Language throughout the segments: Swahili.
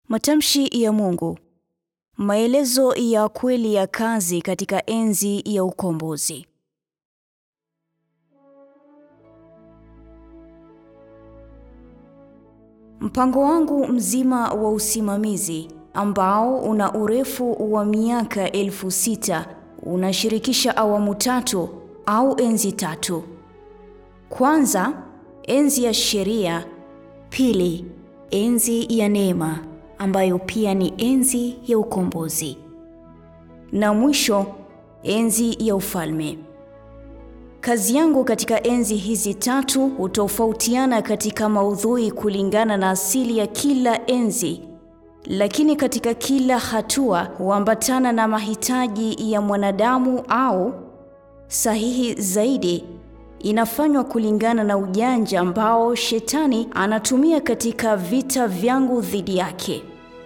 Matamshi ya Mungu. Maelezo ya kweli ya kazi katika enzi ya ukombozi. Mpango wangu mzima wa usimamizi ambao una urefu wa miaka elfu sita unashirikisha awamu tatu au enzi tatu. Kwanza, enzi ya sheria; pili, enzi ya neema ambayo pia ni enzi ya ukombozi, na mwisho, enzi ya ufalme. Kazi yangu katika enzi hizi tatu hutofautiana katika maudhui kulingana na asili ya kila enzi, lakini katika kila hatua huambatana na mahitaji ya mwanadamu au sahihi zaidi, inafanywa kulingana na ujanja ambao Shetani anatumia katika vita vyangu dhidi yake.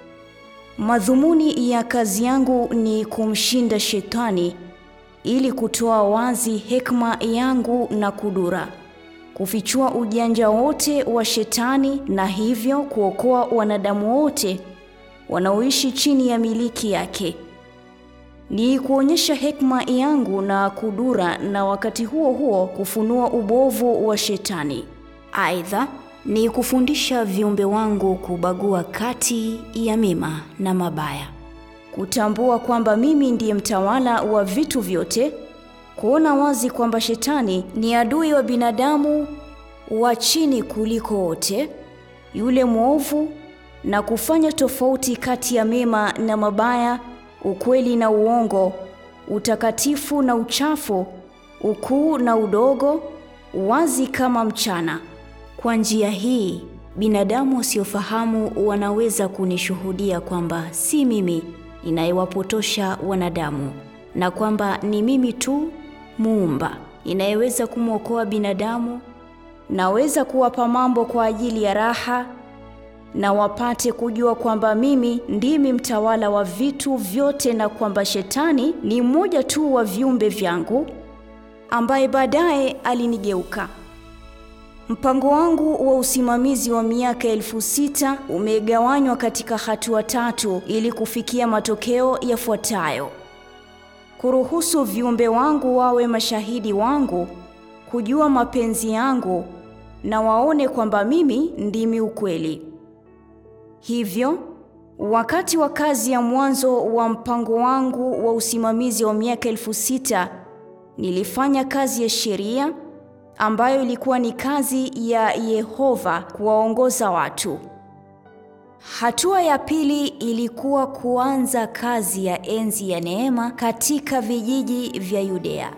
Madhumuni ya kazi yangu ni kumshinda Shetani ili kutoa wazi hekima yangu na kudura, kufichua ujanja wote wa Shetani na hivyo kuokoa wanadamu wote wanaoishi chini ya miliki yake. Ni kuonyesha hekima yangu na kudura na wakati huo huo kufunua ubovu wa Shetani. Aidha, ni kufundisha viumbe wangu kubagua kati ya mema na mabaya, kutambua kwamba mimi ndiye mtawala wa vitu vyote, kuona wazi kwamba Shetani ni adui wa binadamu wa chini kuliko wote, yule mwovu, na kufanya tofauti kati ya mema na mabaya, ukweli na uongo, utakatifu na uchafu, ukuu na udogo, wazi kama mchana. Kwa njia hii, binadamu wasiofahamu wanaweza kunishuhudia kwamba si mimi ninayewapotosha wanadamu na kwamba ni mimi tu muumba ninayeweza kumwokoa binadamu. Naweza kuwapa mambo kwa ajili ya raha na wapate kujua kwamba mimi ndimi mtawala wa vitu vyote na kwamba Shetani ni mmoja tu wa viumbe vyangu ambaye baadaye alinigeuka. Mpango wangu wa usimamizi wa miaka elfu sita umegawanywa katika hatua tatu ili kufikia matokeo yafuatayo: kuruhusu viumbe wangu wawe mashahidi wangu, kujua mapenzi yangu na waone kwamba mimi ndimi ukweli. Hivyo, wakati wa kazi ya mwanzo wa mpango wangu wa usimamizi wa miaka elfu sita nilifanya kazi ya sheria ambayo ilikuwa ni kazi ya Yehova kuwaongoza watu. Hatua ya pili ilikuwa kuanza kazi ya enzi ya neema katika vijiji vya Yudea.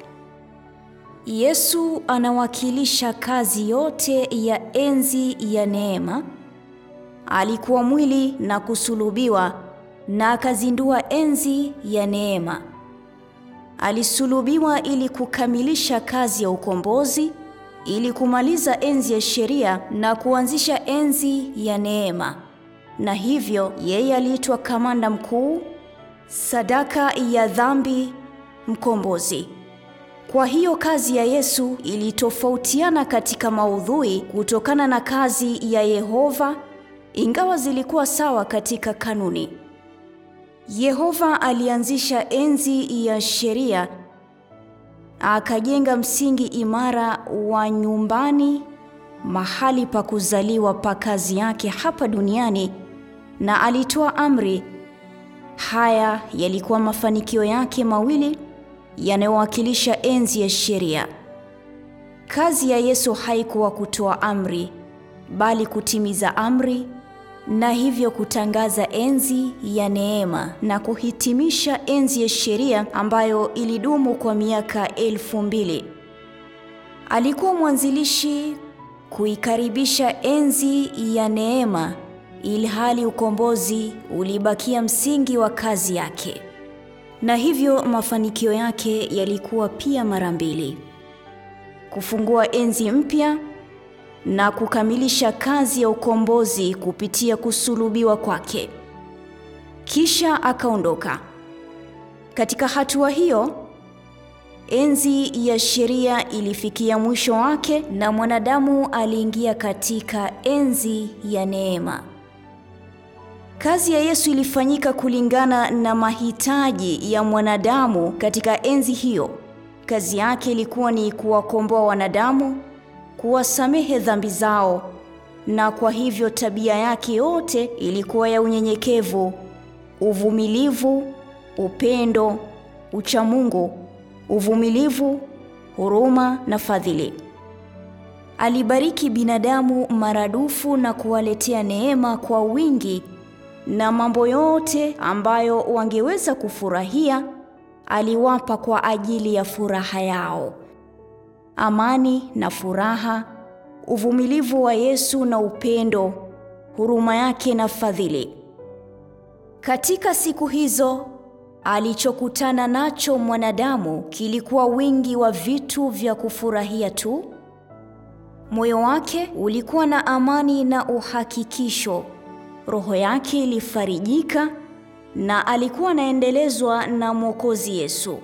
Yesu anawakilisha kazi yote ya enzi ya neema. Alikuwa mwili na kusulubiwa na akazindua enzi ya neema. Alisulubiwa ili kukamilisha kazi ya ukombozi, ili kumaliza enzi ya sheria na kuanzisha enzi ya neema. Na hivyo yeye aliitwa kamanda mkuu, sadaka ya dhambi, mkombozi. Kwa hiyo kazi ya Yesu ilitofautiana katika maudhui kutokana na kazi ya Yehova, ingawa zilikuwa sawa katika kanuni. Yehova alianzisha enzi ya sheria, akajenga msingi imara wa nyumbani, mahali pa kuzaliwa pa kazi yake hapa duniani, na alitoa amri. Haya yalikuwa mafanikio yake mawili yanayowakilisha enzi ya sheria. Kazi ya Yesu haikuwa kutoa amri, bali kutimiza amri na hivyo kutangaza enzi ya neema na kuhitimisha enzi ya sheria ambayo ilidumu kwa miaka elfu mbili. Alikuwa mwanzilishi kuikaribisha enzi ya neema, ilhali ukombozi ulibakia msingi wa kazi yake, na hivyo mafanikio yake yalikuwa pia mara mbili: kufungua enzi mpya na kukamilisha kazi ya ukombozi kupitia kusulubiwa kwake. Kisha akaondoka. Katika hatua hiyo, enzi ya sheria ilifikia mwisho wake na mwanadamu aliingia katika enzi ya neema. Kazi ya Yesu ilifanyika kulingana na mahitaji ya mwanadamu katika enzi hiyo. Kazi yake ilikuwa ni kuwakomboa wanadamu, kuwasamehe dhambi zao, na kwa hivyo tabia yake yote ilikuwa ya unyenyekevu, uvumilivu, upendo, uchamungu, uvumilivu, huruma na fadhili. Alibariki binadamu maradufu na kuwaletea neema kwa wingi, na mambo yote ambayo wangeweza kufurahia aliwapa kwa ajili ya furaha yao. Amani na furaha, uvumilivu wa Yesu na upendo, huruma yake na fadhili. Katika siku hizo alichokutana nacho mwanadamu kilikuwa wingi wa vitu vya kufurahia tu. Moyo wake ulikuwa na amani na uhakikisho. Roho yake ilifarijika na alikuwa anaendelezwa na Mwokozi Yesu.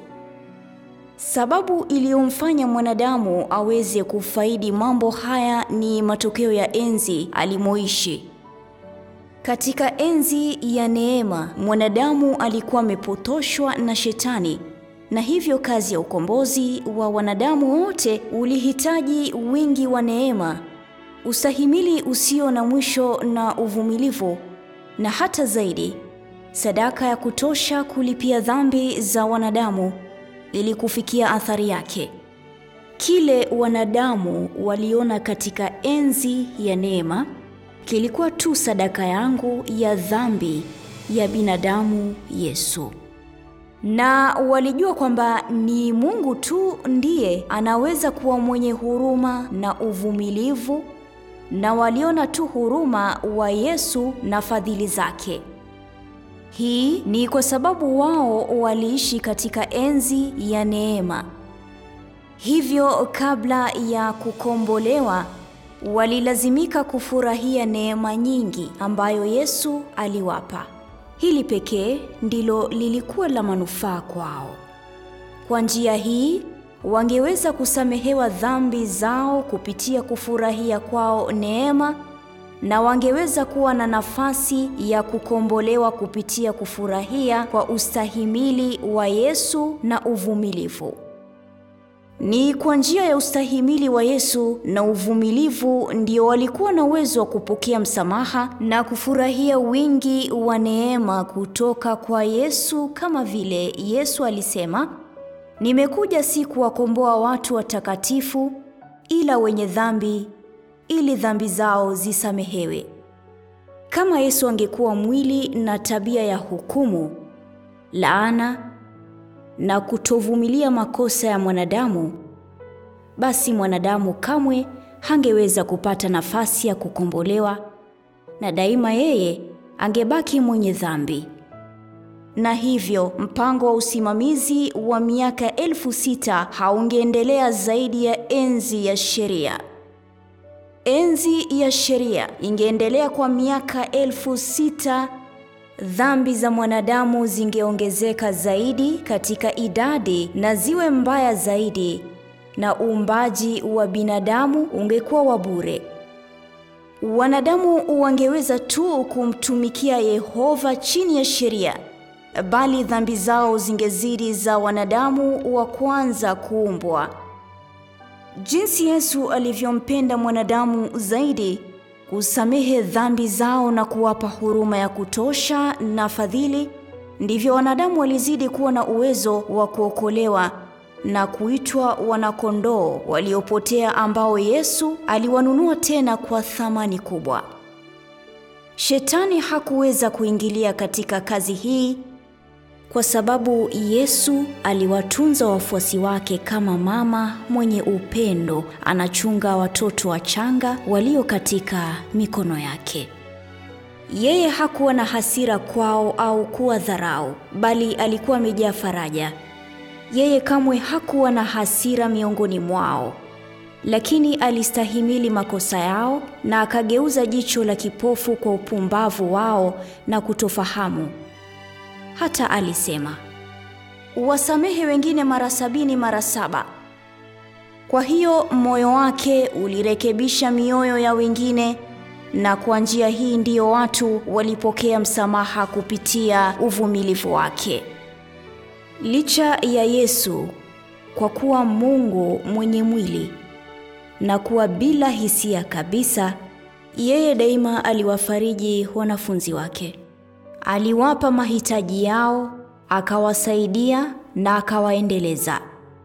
Sababu iliyomfanya mwanadamu aweze kufaidi mambo haya ni matokeo ya enzi alimoishi. Katika enzi ya neema, mwanadamu alikuwa amepotoshwa na Shetani, na hivyo kazi ya ukombozi wa wanadamu wote ulihitaji wingi wa neema, ustahimili usio na mwisho na uvumilivu, na hata zaidi, sadaka ya kutosha kulipia dhambi za wanadamu ili kufikia athari yake. Kile wanadamu waliona katika enzi ya neema kilikuwa tu sadaka yangu ya dhambi ya binadamu Yesu. Na walijua kwamba ni Mungu tu ndiye anaweza kuwa mwenye huruma na uvumilivu, na waliona tu huruma wa Yesu na fadhili zake. Hii ni kwa sababu wao waliishi katika enzi ya neema. Hivyo kabla ya kukombolewa walilazimika kufurahia neema nyingi ambayo Yesu aliwapa. Hili pekee ndilo lilikuwa la manufaa kwao. Kwa njia hii wangeweza kusamehewa dhambi zao kupitia kufurahia kwao neema na wangeweza kuwa na nafasi ya kukombolewa kupitia kufurahia kwa ustahimili wa Yesu na uvumilivu. Ni kwa njia ya ustahimili wa Yesu na uvumilivu ndio walikuwa na uwezo wa kupokea msamaha na kufurahia wingi wa neema kutoka kwa Yesu, kama vile Yesu alisema, nimekuja si kuwakomboa watu watakatifu, ila wenye dhambi, ili dhambi zao zisamehewe. Kama Yesu angekuwa mwili na tabia ya hukumu, laana na kutovumilia makosa ya mwanadamu, basi mwanadamu kamwe hangeweza kupata nafasi ya kukombolewa, na daima yeye angebaki mwenye dhambi. Na hivyo mpango wa usimamizi wa miaka elfu sita haungeendelea zaidi ya enzi ya sheria. Enzi ya sheria ingeendelea kwa miaka elfu sita. Dhambi za mwanadamu zingeongezeka zaidi katika idadi na ziwe mbaya zaidi, na uumbaji wa binadamu ungekuwa wa bure. Wanadamu wangeweza tu kumtumikia Yehova chini ya sheria, bali dhambi zao zingezidi za wanadamu wa kwanza kuumbwa. Jinsi Yesu alivyompenda mwanadamu zaidi kusamehe dhambi zao na kuwapa huruma ya kutosha na fadhili, ndivyo wanadamu walizidi kuwa na uwezo wa kuokolewa na kuitwa wanakondoo waliopotea ambao Yesu aliwanunua tena kwa thamani kubwa. Shetani hakuweza kuingilia katika kazi hii kwa sababu Yesu aliwatunza wafuasi wake kama mama mwenye upendo anachunga watoto wachanga walio katika mikono yake. Yeye hakuwa na hasira kwao au kuwa dharau, bali alikuwa amejaa faraja. Yeye kamwe hakuwa na hasira miongoni mwao, lakini alistahimili makosa yao na akageuza jicho la kipofu kwa upumbavu wao na kutofahamu. Hata alisema, wasamehe wengine mara sabini mara saba. Kwa hiyo moyo wake ulirekebisha mioyo ya wengine na kwa njia hii ndiyo watu walipokea msamaha kupitia uvumilivu wake. Licha ya Yesu kwa kuwa Mungu mwenye mwili na kuwa bila hisia kabisa, yeye daima aliwafariji wanafunzi wake. Aliwapa mahitaji yao, akawasaidia na akawaendeleza.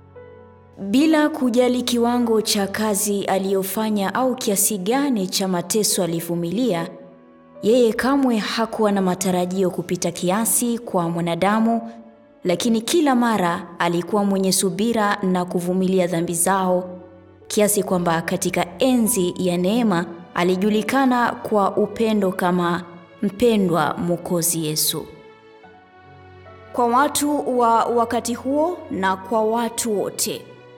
Bila kujali kiwango cha kazi aliyofanya au kiasi gani cha mateso alivumilia, yeye kamwe hakuwa na matarajio kupita kiasi kwa mwanadamu, lakini kila mara alikuwa mwenye subira na kuvumilia dhambi zao, kiasi kwamba katika enzi ya neema alijulikana kwa upendo kama mpendwa Mwokozi Yesu. Kwa watu wa wakati huo na kwa watu wote,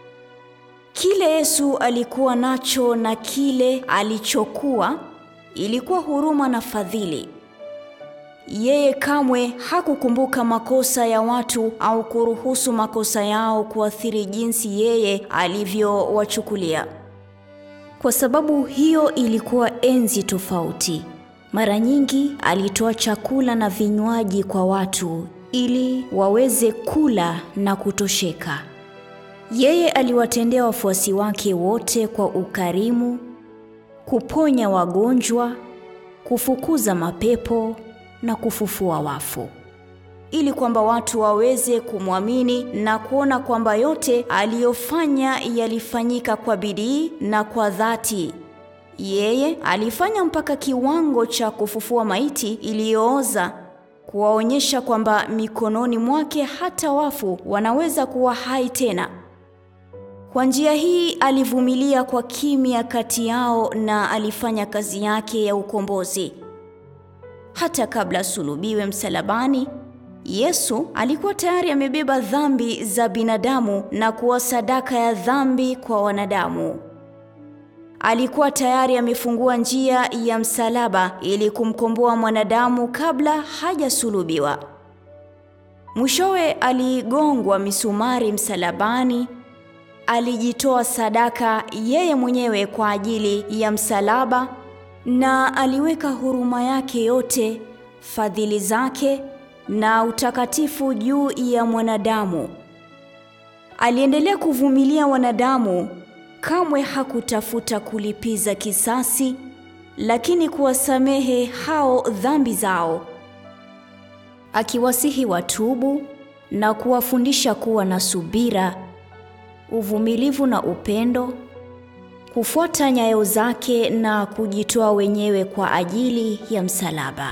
kile Yesu alikuwa nacho na kile alichokuwa ilikuwa huruma na fadhili. Yeye kamwe hakukumbuka makosa ya watu au kuruhusu makosa yao kuathiri jinsi yeye alivyowachukulia. Kwa sababu hiyo ilikuwa enzi tofauti. Mara nyingi alitoa chakula na vinywaji kwa watu ili waweze kula na kutosheka. Yeye aliwatendea wafuasi wake wote kwa ukarimu, kuponya wagonjwa, kufukuza mapepo na kufufua wafu, ili kwamba watu waweze kumwamini na kuona kwamba yote aliyofanya yalifanyika kwa bidii na kwa dhati. Yeye alifanya mpaka kiwango cha kufufua maiti iliyooza, kuwaonyesha kwamba mikononi mwake hata wafu wanaweza kuwa hai tena. Kwa njia hii alivumilia kwa kimya kati yao na alifanya kazi yake ya ukombozi. Hata kabla asulubiwe msalabani, Yesu alikuwa tayari amebeba dhambi za binadamu na kuwa sadaka ya dhambi kwa wanadamu. Alikuwa tayari amefungua njia ya msalaba ili kumkomboa mwanadamu kabla hajasulubiwa. Mwishowe aligongwa misumari msalabani. Alijitoa sadaka yeye mwenyewe kwa ajili ya msalaba na aliweka huruma yake yote, fadhili zake na utakatifu juu ya mwanadamu. Aliendelea kuvumilia wanadamu, kamwe hakutafuta kulipiza kisasi, lakini kuwasamehe hao dhambi zao, akiwasihi watubu na kuwafundisha kuwa na subira, uvumilivu na upendo kufuata nyayo zake na kujitoa wenyewe kwa ajili ya msalaba.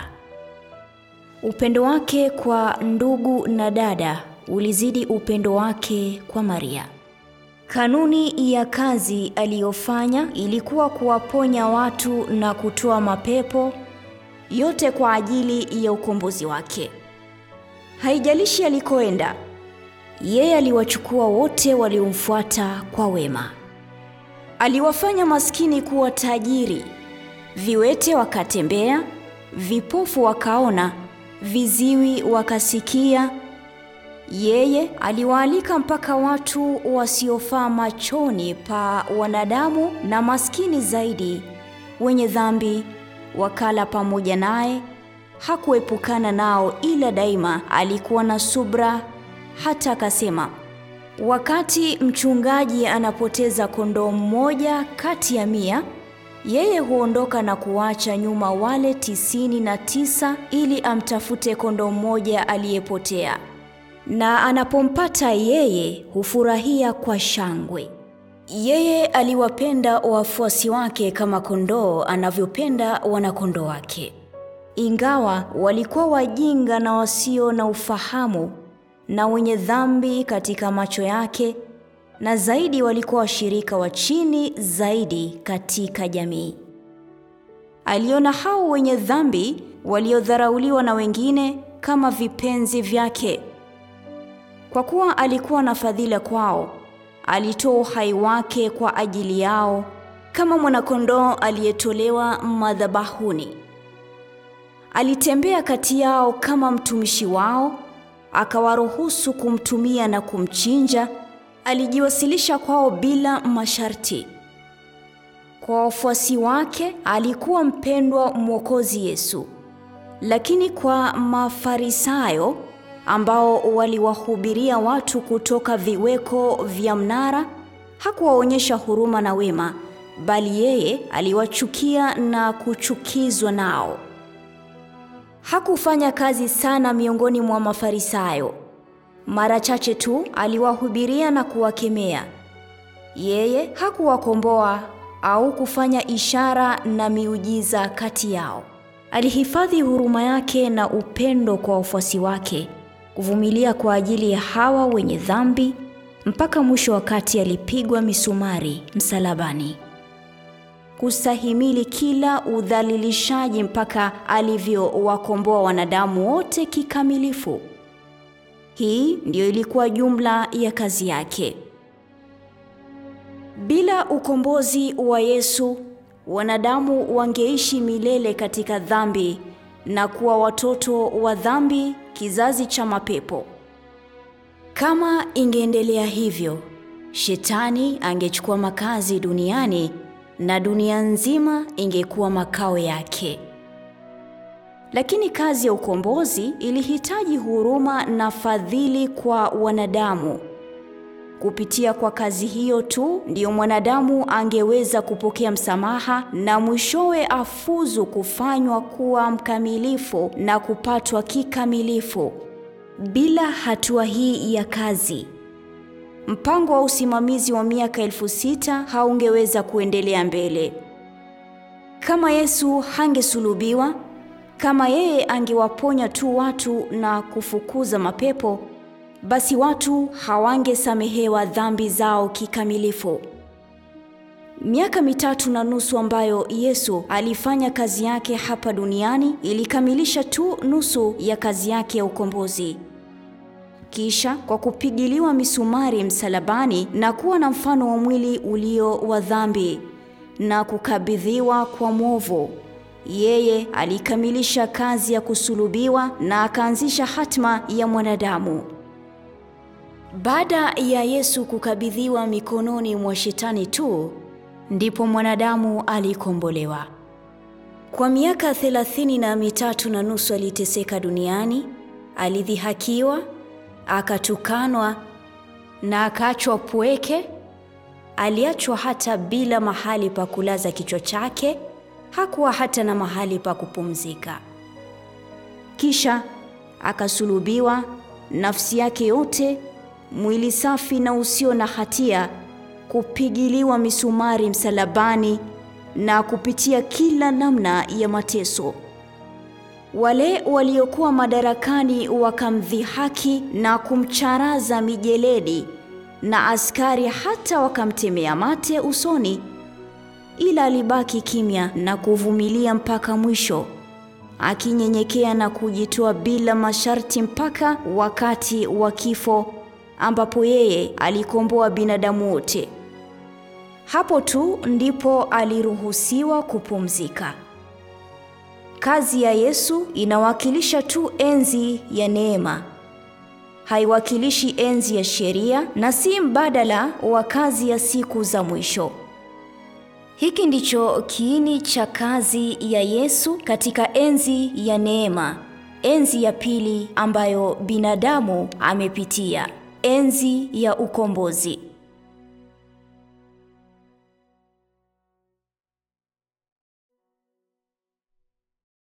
Upendo wake kwa ndugu na dada ulizidi upendo wake kwa Maria. Kanuni ya kazi aliyofanya ilikuwa kuwaponya watu na kutoa mapepo, yote kwa ajili ya ukombozi wake. Haijalishi alikoenda, yeye aliwachukua wote waliomfuata kwa wema. Aliwafanya maskini kuwa tajiri, viwete wakatembea, vipofu wakaona, viziwi wakasikia. Yeye aliwaalika mpaka watu wasiofaa machoni pa wanadamu na maskini zaidi, wenye dhambi, wakala pamoja naye. Hakuepukana nao, ila daima alikuwa na subra, hata akasema Wakati mchungaji anapoteza kondoo mmoja kati ya mia, yeye huondoka na kuacha nyuma wale tisini na tisa ili amtafute kondoo mmoja aliyepotea. Na anapompata yeye hufurahia kwa shangwe. Yeye aliwapenda wafuasi wake kama kondoo anavyopenda wanakondoo wake. Ingawa walikuwa wajinga na wasio na ufahamu na wenye dhambi katika macho yake, na zaidi walikuwa washirika wa chini zaidi katika jamii. Aliona hao wenye dhambi waliodharauliwa na wengine kama vipenzi vyake. Kwa kuwa alikuwa na fadhila kwao, alitoa uhai wake kwa ajili yao kama mwanakondoo aliyetolewa madhabahuni. Alitembea kati yao kama mtumishi wao akawaruhusu kumtumia na kumchinja. Alijiwasilisha kwao bila masharti. Kwa wafuasi wake alikuwa mpendwa Mwokozi Yesu, lakini kwa Mafarisayo ambao waliwahubiria watu kutoka viweko vya mnara, hakuwaonyesha huruma na wema, bali yeye aliwachukia na kuchukizwa nao. Hakufanya kazi sana miongoni mwa Mafarisayo. Mara chache tu aliwahubiria na kuwakemea. Yeye hakuwakomboa au kufanya ishara na miujiza kati yao. Alihifadhi huruma yake na upendo kwa wafuasi wake, kuvumilia kwa ajili ya hawa wenye dhambi mpaka mwisho, wakati alipigwa misumari msalabani, kustahimili kila udhalilishaji mpaka alivyowakomboa wanadamu wote kikamilifu. Hii ndiyo ilikuwa jumla ya kazi yake. Bila ukombozi wa Yesu, wanadamu wangeishi milele katika dhambi na kuwa watoto wa dhambi, kizazi cha mapepo. Kama ingeendelea hivyo, Shetani angechukua makazi duniani na dunia nzima ingekuwa makao yake. Lakini kazi ya ukombozi ilihitaji huruma na fadhili kwa wanadamu. Kupitia kwa kazi hiyo tu ndiyo mwanadamu angeweza kupokea msamaha na mwishowe afuzu kufanywa kuwa mkamilifu na kupatwa kikamilifu. Bila hatua hii ya kazi, mpango wa usimamizi wa miaka elfu sita haungeweza kuendelea mbele. Kama Yesu hangesulubiwa, kama yeye angewaponya tu watu na kufukuza mapepo, basi watu hawangesamehewa dhambi zao kikamilifu. Miaka mitatu na nusu ambayo Yesu alifanya kazi yake hapa duniani ilikamilisha tu nusu ya kazi yake ya ukombozi. Kisha kwa kupigiliwa misumari msalabani na kuwa na mfano wa mwili ulio wa dhambi na kukabidhiwa kwa mwovu, yeye alikamilisha kazi ya kusulubiwa na akaanzisha hatma ya mwanadamu. Baada ya Yesu kukabidhiwa mikononi mwa Shetani tu ndipo mwanadamu alikombolewa. Kwa miaka thelathini na mitatu na nusu aliteseka duniani, alidhihakiwa, akatukanwa na akaachwa pweke. Aliachwa hata bila mahali pa kulaza kichwa chake, hakuwa hata na mahali pa kupumzika. Kisha akasulubiwa, nafsi yake yote, mwili safi na usio na hatia kupigiliwa misumari msalabani na kupitia kila namna ya mateso. Wale waliokuwa madarakani wakamdhihaki na kumcharaza mijeledi, na askari hata wakamtemea mate usoni, ila alibaki kimya na kuvumilia mpaka mwisho, akinyenyekea na kujitoa bila masharti mpaka wakati wa kifo ambapo yeye alikomboa binadamu wote. Hapo tu ndipo aliruhusiwa kupumzika. Kazi ya Yesu inawakilisha tu enzi ya neema, haiwakilishi enzi ya sheria na si mbadala wa kazi ya siku za mwisho. Hiki ndicho kiini cha kazi ya Yesu katika enzi ya neema, enzi ya pili ambayo binadamu amepitia, enzi ya ukombozi.